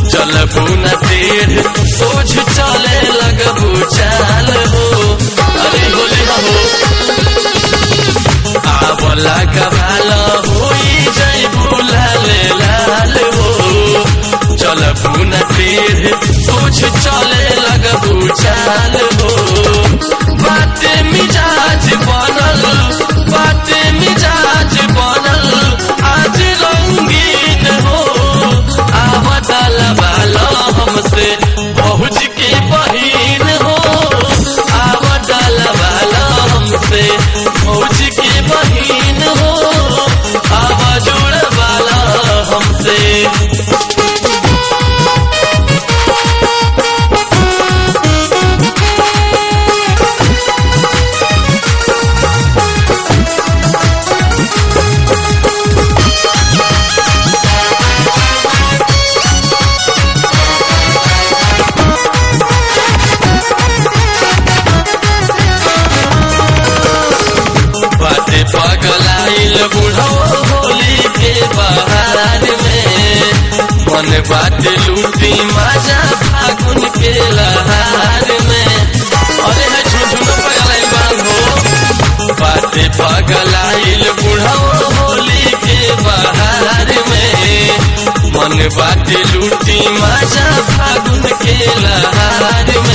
चलबू न टेढ़ सोझ चले लगबू चाल हो अरे होले हो आवला कबाल होई जैबू लाल लाल हो चलबू न टेढ़ सोझ चले लगबू चाल हो बाते मिजाज बनल बाते मिजाज बनल आज रंगीन हो आवतल वाला हमसे पहुँच के बहीन हो आवतल वाला हमसे पहुँच के बहीन हो आवा जोड़ वाला हमसे बाटे पगलाइल बुढ़ो होली के बहार में मन बाटे लूटी मजा फागुन के लहार में अरे है झुझुन पगलाइल बांधो बाटे पगलाइल बुढ़ो होली के बहार में मन बाटे लूटी मजा फागुन के लहार